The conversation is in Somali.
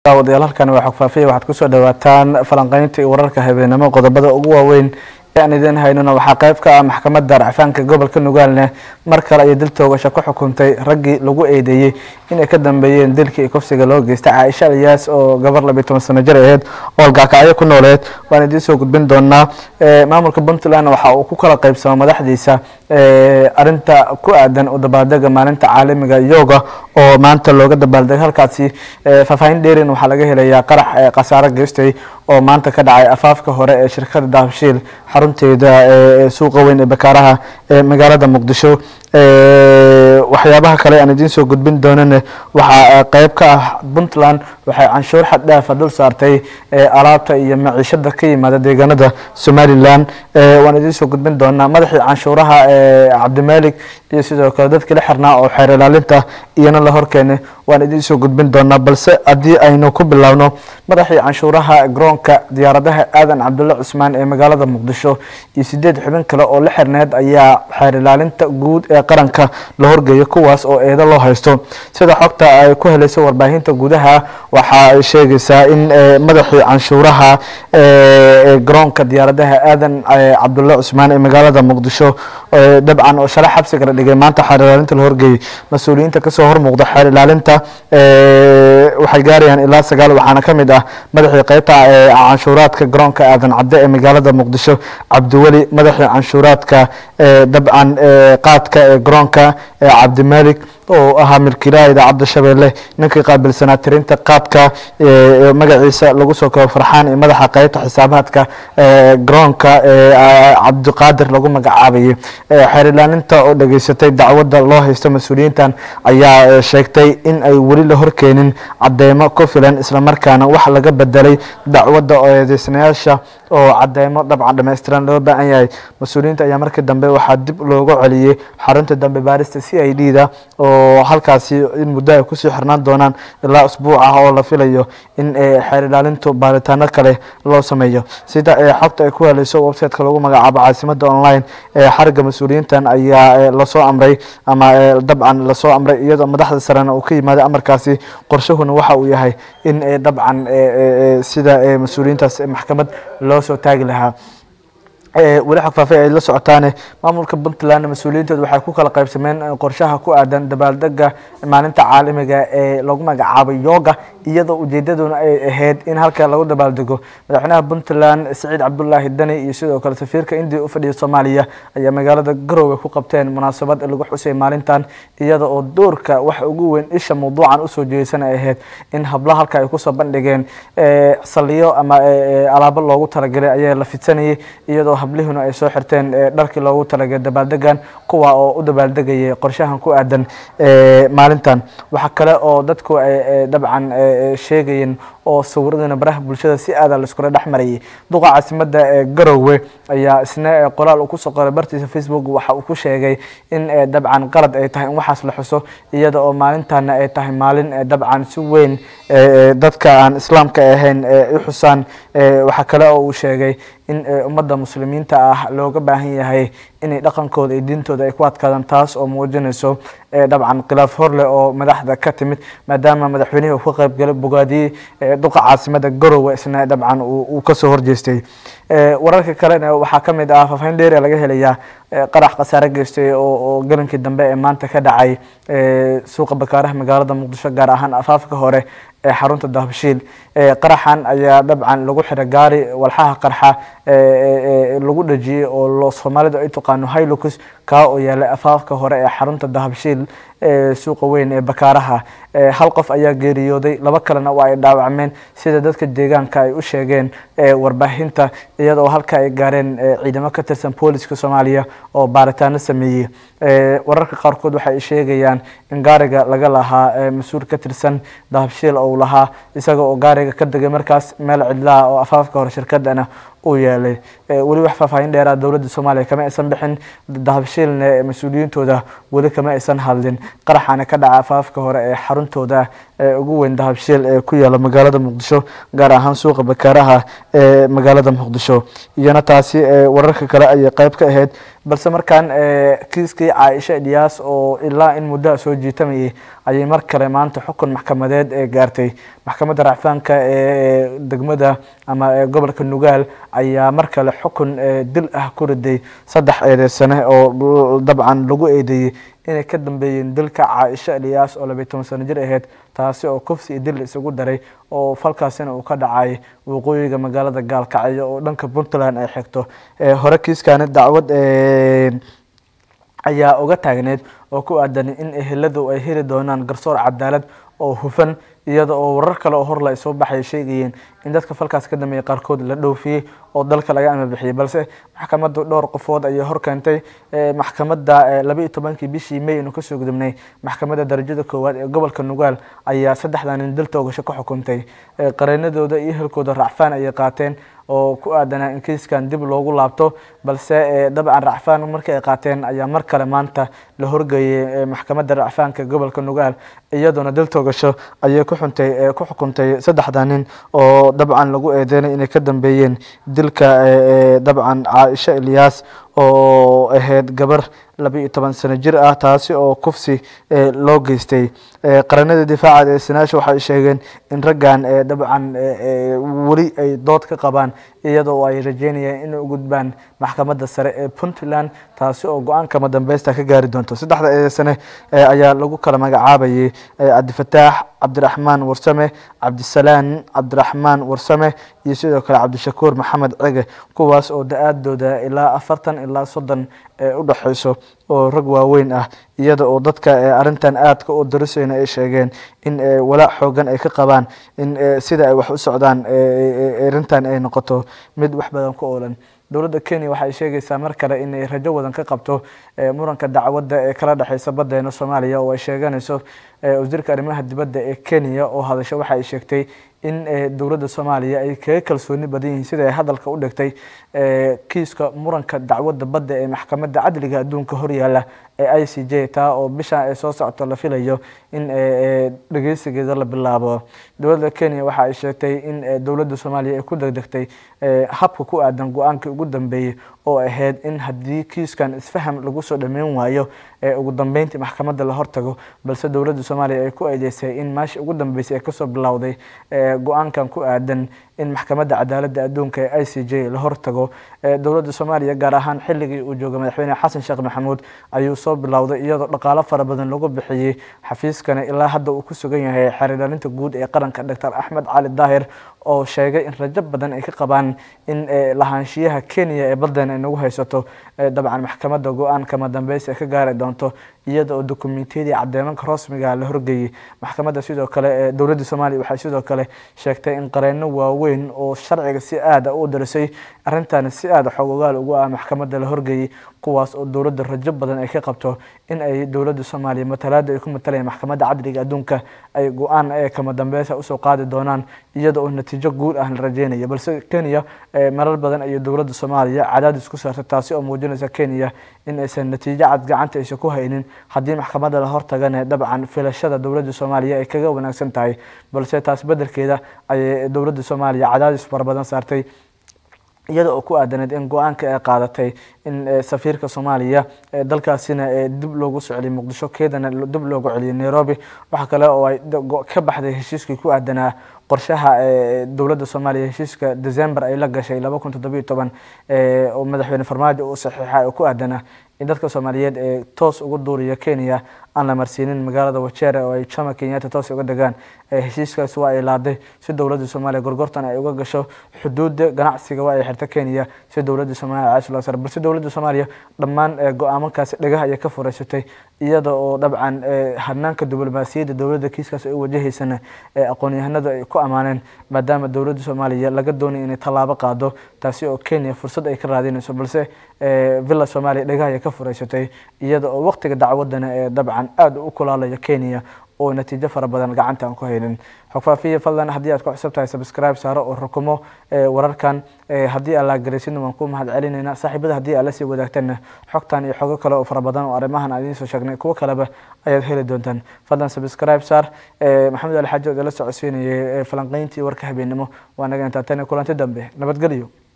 daawadayaal halkan waa xogfaafiya waxaad kusoo dhawaataan falanqeynta iyo wararka habeenimo qodobada ugu waaweyn ee aan idiin haynona waxaa qayb ka ah maxkamadda racfaanka gobolka nugaalne mar kale ayay dil toogasho ku xukuntay raggii lagu eedeeyey inay ka dambeeyeen dilkii iyo kufsiga loo geystay caaisha aliyaas oo gabar labiyi toban sano jir aheyd oo algaakacyo ku nooleed waan idiin soo gudbin doonaa maamulka puntland waxa uu ku kala qaybsamo madaxdiisa arinta ku aadan u dabaaldega maalinta caalamiga yoga oo maanta looga dabaaldegay halkaasi faahfaahin dheerin waxaa laga helayaa qarax khasaaro geystay oo maanta ka dhacay afaafka hore ee shirkada dahabshiil xarunteeda suuqa weyn ee bakaaraha ee magaalada muqdisho waxyaabaha kale aan idiin soo gudbin doonane waxaa qeyb ka ah puntland waxay canshuur xad dhaafa dul saartay alaabta iyo maciishada ka yimaada deegaanada somalilan waan idiin soo gudbin doonaa madaxii canshuuraha cabdimalik iyo sidoo kale dadkii la xirnaa oo xeer ilaalinta iyana la horkeenay waan idiin soo gudbin doonaa balse haddii aynu ku bilaabno madaxii canshuuraha garoonka diyaaradaha aadan cabdulle cusmaan ee magaalada muqdisho iyo sideed xubin kale oo la xirneed ayaa xeer ilaalinta guud ee qaranka la horgeeyay kuwaas oo eedo loo haysto sida xogta ay ku helayso warbaahinta gudaha waxa ay sheegaysaa in madaxii canshuuraha garoonka diyaaradaha aadan cabdulle cusmaan ee magaalada muqdisho dabcan oo shalay xabsiga la dhigay maanta xeer ilaalinta la horgeeyey mas-uuliyiinta kasoo hormuuqda xeer ilaalinta waxay gaarayaan ilaa sagaal waxaana ka mid ah madaxii qeybta canshuuraadka garoonka aadan cadde ee magaalada muqdisho cabdiweli madaxii canshuuraadka dabcan qaadka ee garoonka cabdimalik oo ahaa milkiilaha idaacadda shabeelle ninkii qaabilsanaa tirinta qaadka magaciisa lagu soo koobo farxaan iyo madaxa qeybta xisaabaadka garoonka cabdiqaadir lagu magacaabayay xeer ilaalinta oo dhageysatay dacwadda loo haysto mas-uuliyiintan ayaa sheegtay in ay weli la horkeenin cadeymo ku filan islamarkaana wax laga bedelay dacwadda oo eedeysanayaasha oo cadeymo dabcan dhammaystiran loo baahan yahay mas-uuliyiinta ayaa markii dambe waxaa dib looga celiyey xarunta dambe baarista c i d da oo halkaasi in muddo ay kusii xirnaan doonaan ilaa usbuuc ah oo la filayo in xeer ilaalintu baaritaano kale loo sameeyo sida xogta ay ku helayso websiteka lagu magacaabo caasimada online xariga mas-uuliyiintan ayaa lasoo amray ama dabcan lasoo amray iyadoo madaxda sarena uu ka yimaada amarkaasi qorshahuna waxa uu yahay in dabcan sida mas-uuliyiintaas maxkamad loo soo taagi lahaa weli xogfaafe ay la socotaane maamulka puntland mas-uuliyiinteedu waxay ku kala qaybsameen qorshaha ku aadan dabaaldega maalinta caalamiga ee lagu magacaabay yoga iyadoo ujeedaduna ay ahayd in halka lagu dabaaldego madaxweynaha puntland siciid cabdulaahi dani iyo sidoo kale safiirka indiya u fadhiya soomaaliya ayaa magaalada garowe ku qabteen munaasabad lagu xusay maalintan iyada oo doorka wax ugu weyn isha mawduucan usoo jeedsan ay ahayd in habla halka ay kusoo bandhigeen saliyo ama alaabo loogu talagalay ayaa la fidsanayay iyadoo hablihuna ay soo xirteen dharkii loogu talagalay dabaaldegan kuwa oo u dabaaldegayay qorshahan ku aadan maalintan waxaa kale oo dadku ay dabcan sheegayeen oo sawiradana baraha bulshada si aada laiskula dhex marayay duqa caasimada ee garowe ayaa isna qoraal uu kusoo qoray bartiisa facebook waxa uu ku sheegay in dabcan qalad ay tahay in waxaas la xuso iyada oo maalintana ay tahay maalin dabcan si weyn dadka aan islaamka ahayn u xusaan waxaa kale oo uu sheegay in ummadda muslimiinta ah looga baahan yahay inay dhaqankooda iyo diintooda ay ku adkaadaan taas oo muujinayso dabcan khilaaf horleh oo madaxda ka timid maadaama madaxweynihii uu ka qaybgalay bogaadiyey duqa caasimada garowe isna dabcan uu kasoo horjeestay wararka kalena waxaa ka mid ah faafaahin dheeria laga helayaa qarax khasaare geystay oo galankii dambe ee maanta ka dhacay suuqa bakaaraha magaalada muqdisho gaar ahaan afaafka hore ee xarunta dahabshiil qaraxan ayaa dabcan lagu xiray gaari walxaha qarxa lagu dhajiyey oo soomaalida ay taqaano hilux kaa oo yaalay afaafka hore ee xarunta dahabshiil suuqa weyn ee bakaaraha hal qof ayaa geeriyooday laba kalena waa ay dhaawacmeen sida dadka deegaanka ay u sheegeen warbaahinta iyadoo halka ay gaareen ciidamo ka tirsan booliska soomaaliya oo baaritaano sameeyey wararka qaarkood waxa ay sheegayaan in gaariga laga lahaa mas-uul ka tirsan dahabshiil ou lahaa isaga oo gaariga ka degay markaas meel cidlaha oo afaafka hore shirkadana uu yeelay weli wax faahfaahin dheeraa dowladda soomaaliya kama aysan bixin dahabshiilna mas-uuliyiintooda weli kama aysan hadlin qaraxaana ka dhaca afaafka hore ee xaruntooda ee ugu weyn dahabshiil ee ku yaala magaalada muqdisho gaar ahaan suuqa bakaaraha ee magaalada muqdisho iyana taasi wararka kale ayay qeyb ka ahayd balse markaan kiiskii caaisha ilyaas oo ilaa in muddaha soo jiitamayay ayay mar kale maanta xukun maxkamadeed ee gaartay maxkamadda racfaanka ee degmada ama gobolka nugaal ayaa mar kale xukun dil ah ku riday saddex eedeysane oo dabcan lagu eedeeyey inay ka dambeeyeen dilka caaisha ilyaas oo labiyi toban sano jir ahayd taasi oo kufsi iyo dil isugu daray oo falkaasina uu ka dhacay waqooyiga magaalada gaalkacyo oo dhanka puntland ay xigto hore kiiskani dacwad ayaa uga taagneyd oo ku aadan in eheladu ay heli doonaan garsoor cadaalad oo hufan iyada oo warar kale oo horla ay soo baxay sheegayeen in dadka falkaas ka dambeeyay qaarkood la dhoofiyey oo dalka laga amabixiyey balse maxkamaddu dhowr qofood ayay hor keentay maxkamadda laba iyo tobankii bishii may inu kasoo gudubnay maxkamadda darajada koowaad ee gobolka nugaal ayaa saddexdan nin dil toogasho ka xukuntay qareenadooda iyo ehelkooda racfaan ayay qaateen oo ku aadanaa in kiiskan dib loogu laabto balse dabcan racfaan markii ay qaateen ayaa mar kale maanta la horgeeyey maxkamadda racfaanka gobolka nugaal iyadoona dil toogasho ayay kuxuntay ku xukuntay saddexda nin oo dabcan lagu eedeynay inay ka dambeeyeen dilka dabcan caaisha ilyaas oo ahayd gabar laba iyo toban sano jir ah taasi oo kufsi loo geystay qaranada difaaca ee sanaasha waxay sheegeen in raggan dabcan weli ay dood ka qabaan iyadoo ay rajeynayaan inay u gudbaan maxkamadda sare ee puntland taasi oo go-aanka madambeysta ka gaari doonto saddexda eedeysane ayaa lagu kala magacaabayay cabdifataax cabdiraxmaan warsame cabdisalaan cabdiraxmaan warsame iyo sidoo kale cabdishakuur maxamed cege kuwaas oo da-aadooda ilaa afartan ilaa soddon u dhexeyso oo rag waaweyn ah iyada oo dadka arintan aadka u darisayna ay sheegeen in walaac xoogan ay ka qabaan in sida ay wax u socdaan arintan ay noqoto mid wax badan ku oolan dowladda kenya waxay sheegaysaa mar kale inay rajo wadan ka qabto muranka dacwadda ee kala dhexeysa badeena soomaaliya oo ay sheeganayso wasiirka arrimaha dibadda ee kenya oo hadasho waxa ay sheegtay in dowladda soomaaliya ay kaga kalsooni badan yihiin sida ay hadalka u dhigtay kiiska muranka dacwadda badda ee maxkamadda cadliga adduunka horyaala ee i c j taa oo bishan ay soo socoto la filayo in dhegeysigeeda la bilaabo dowladda kenya waxa ay sheegtay in dowladda soomaaliya ay ku degdegtay habka ku aadan go-aankii ugu dambeeyey oo ahayd in haddii kiiskan isfaham lagu soo dhameyn waayo ugu dambeyntii maxkamadda la hortago balse dowladda soomaaliya ay ku eedeysay in meesha ugu dambeysay ay kasoo bilowday go-aankan ku aadan in maxkamadda cadaaladda adduunka ee i c j la hortago dowladda soomaaliya gaar ahaan xilligii uu joogay madaxweyne xasan sheekh maxamuud ayuu soo bilowday iyadoo dhaqaalo fara badan lagu bixiyey xafiiskana ilaa hadda uu ku sugan yahay xeerdhalinta guud ee qaranka doctor axmed cali daahir oo sheegay in rajo badan ay ka qabaan in lahaanshiyaha kenya ee badeena ay nagu haysato dabcan maxkamadda go-aan kama dambeysa ay ka gaari doonto iyada oo dokumentiyadii cadeemanka rasmiga la horgeeyey maxkamadda sidoo kale dowladda soomaaliya waxay sidoo kale sheegtay in qareeno waaweyn oo sharciga si aada u darisay arrintan si aada xoogogaal ugu ah maxkamadda la horgeeyey kuwaas oo dowladda rajo badan ay ka qabto in ay dowladda soomaaliya matalaada ay ku matalayaan maxkamadda cadliga adduunka ay go-aan kama dambeysa usoo qaadi doonaan iyada oo natiijo guul ah la rajeynaya balse kenya marar badan ayay dowladda soomaaliya cadaadis ku saartay taasi oo muujinaysa kenya in aysan natiijo cad gacanta aysan ku haynin haddii maxkamadda la hortagana dabcan filashada dowladda soomaaliya ay kaga wanaagsan tahay balse taas beddelkeeda ayay dowladda soomaaliya cadaadis fara badan saartay iyada oo ku aadaneed in go-aanka ay qaadatay in safiirka soomaaliya dalkaasina dib loogu socday muqdisho keedana dib loogu celiyay nairobi waxa kale oo ay ka baxday heshiiskii ku aadanaa qorshaha dowladda soomaaliya heshiiska december ay la gashay laba kun toddobiyo toban oo madaxweyne farmaajo uu saxiixa oo ku aadanaa in dadka soomaaliyeed ee toos ugu duuriya kenya aan la marsiinin magaalada wajere oo ay jama kenyatta toos uga degaan heshiiskaas waa ay laaday si dowladda soomaaliya gorgortan ay uga gasho xuduudda ganacsiga waa ay xirta kenya si dowladda soomaaliya caash loo sar balse dowladda soomaaliya dhammaan go-aamankaasi dhagaha ayay ka fureysatay iyada oo dabcan hanaanka diblomaasiyadda dowladda kiiskaas ay u wajahaysana aqoon-yahanadu ay ku ammaaneen maadaama dowladda soomaaliya laga doonaya inay tallaabo qaado taasi oo kenya fursad ay ka raadinayso balse villa soomaaliya dhagaha ayay ka fureysatay iyada oo waqtiga dacwadana ee dabcan aada u kulaalaya kenya oo natiijo fara badan gacanta aan ku haynin xogfaafiya fadlan haddii aad ku cusub tahay subscribe saaro oo rukumo wararkan haddii aan laagaraysidna waan ku mahad celinayna saaxiibada haddii aad la sii wadaagtana xogtan iyo xogo kale oo fara badan oo arrimahan aan idiin soo sheegnay kuwo kaleba ayaad heli doontaan fadlan subscribe saar maxamed ali xaaji oo idala socodsiinayay falanqeyntii warka habeennimo waa naga intaa tan kulanti dambe nabadgelyo